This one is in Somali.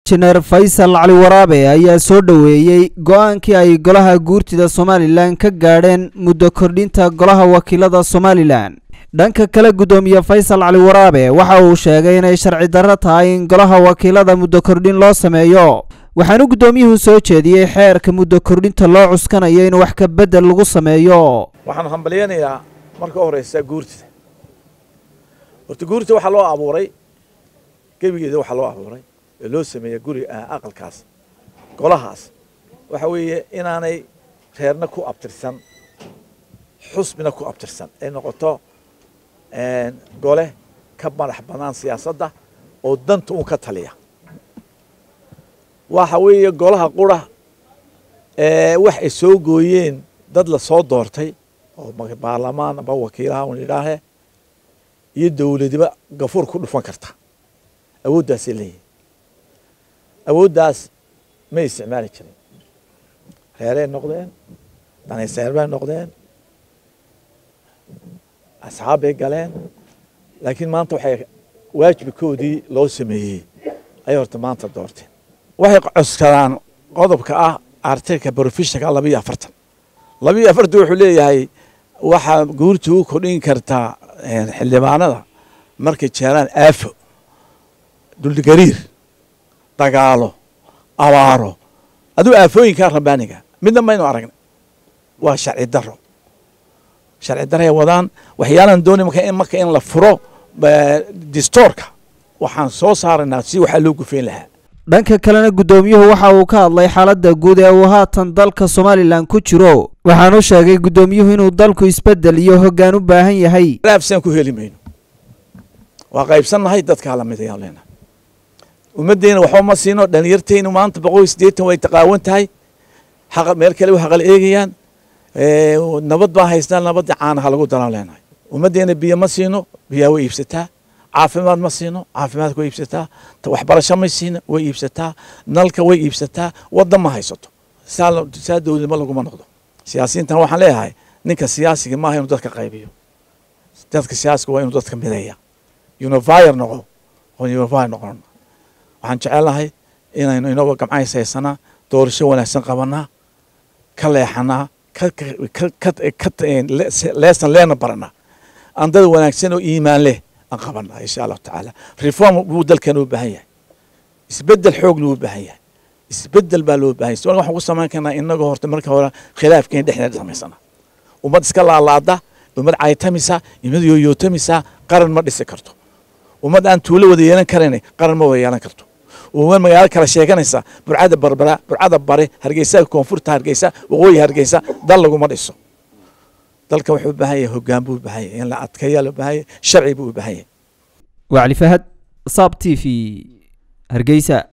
injineer faysal cali waraabe ayaa soo dhoweeyey go-aankii ay golaha guurtida somalilan ka gaadheen muddo kordhinta golaha wakiilada somalilan dhanka kale guddoomiye faysal cali waraabe waxa uu sheegay inay sharci darro tahay in golaha wakiilada muddo kordhin loo sameeyo waxaanu guddoomiyuhu soo jeediyey xeerka muddo kordhinta loo cuskanayo in wax ka beddel lagu sameeyo waxaan hambalyaynayaa marka u horeysa guurtida horta guurtida waxaa loo abuuray gebigeeda waxaa loo abuuray ee loo sameeya guri aqalkaas golahaas waxa weeye inaanay reerna ku abtirsan xusbina ku abtirsan ay noqoto gole ka madax bannaan siyaasadda oo danta uun ka taliya waxa weeye golaha qura wax ay soo gooyeen dad la soo doortay oo baarlamaan aba wakiilaha un idhaahe iyo dowladiba gafuur ku dhufan karta awooddaasay leeyihin awooddaas may isticmaali jirin reeray noqdeen danayseer bay noqdeen asxaab bay galeen laakiin maanta waxay waajibkoodii loo sameeyey ayay horta maanta doorteen waxay coskadaan qodobka ah artiklka brofessionka labiyo afartan labiyo afartan wuxuu leeyahay waxaa guurta u kordhin kartaa xildhibaanada markay jeeraan aafo duldgariir dagaalo abaaro aduu aafooyinkaa rabbaaniga midna maynu aragnay waa sharci daro sharci daray wadaan waxyaalaan doonay marka in la furo distoorka waxaan soo saaraynaa si waxaa loo gufeyn lahaa dhanka kalena guddoomiyuhu waxa uu ka hadlay xaaladda guud ee uu haatan dalka somalilan ku jiro waxaanu sheegay guddoomiyuhu inuu dalku isbeddel iyo hoggaan u baahan yahay raafsaan ku heli mayno waa qaybsannahay dadkaa lamid ayaan leenahay ummaddeena waxba ma siino dhalinyarteynu maanta boqol iyo siddeetan way taqaawan tahay xaqa meel kale u haqal eegayaan nabad baa haystaa nabadda caanaha lagu dalaan leenahay ummaddeena biyo ma siino biyaa way iibsataa caafimaad ma siino caafimaadka way iibsataa waxbarasho ma siino way iibsataa nalka way iibsataa waddan ma haysato saa dowladnimo laguma noqdo siyaasiyiintan waxaan leeyahay ninka siyaasiga maaha inuu dadka qaybiyo dadka siyaasiga waa inuu dadka mideeya unifyer noqo unifyer noqon waxaan jecelnahay inaynu inagoo gamcays haysanaa doorasho wanaagsan qabanaa ka leexanaa leesan leena baranaa aan dad wanaagsan oo iimaan leh aan qabanaa insha allahu tacaala reform buu dalkeena u baahan yahay isbeddel xoog loo baahan yahay isbeddel baa loo baahan yahay waxaan ku samayn karnaa inagoo horta marka hore khilaafkeena dhexdeeda samaysana ummad iska laalaada ummad caytamisa ummad yooyootamisa qaran ma dhisi karto ummad aan tuulo wada yeelan karayn qaran ma wada yeelan karto ummad magaalo kala sheeganaysa burcada barbara burcada bare hargeysa koonfurta hargeysa waqooyi hargeysa dal laguma dhiso dalka wuxuu u baahan yahay hoggaan buu u baahan yahay in la adkeeyaa loo baahan yahay sharci buu u baahan yahay wacli fahad saab t v hargeysa